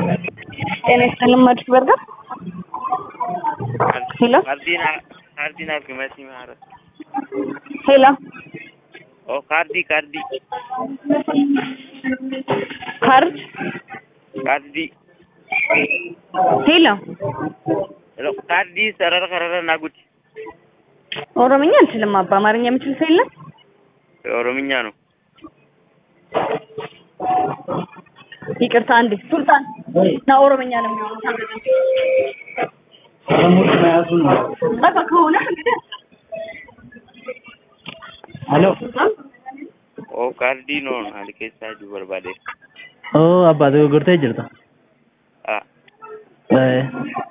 ጤና ይስጥልኝ ማድረግ በርገር ሄሎ ካርዲና ካርዲና ግመቲ ማለት ሄሎ ኦ ካርዲ ካርዲ ካርድ ካርዲ ሄሎ ሄሎ ካርዲ ሰረረ ከረረ ናጉድ ኦሮምኛ አልችልም አባ አማርኛ የምችል ሰው የለም ኦሮምኛ ነው። ይቅርታ አንዴ ሱልጣን ና ኦሮምኛ ነው የሚሆነው በቃ ከሆነ እንግዲህ Hello. ኦ ካርዲ ነው አልኬሳ ጁ በርባዴ Oh, abbaa dogoggortee jirta. አ Eh,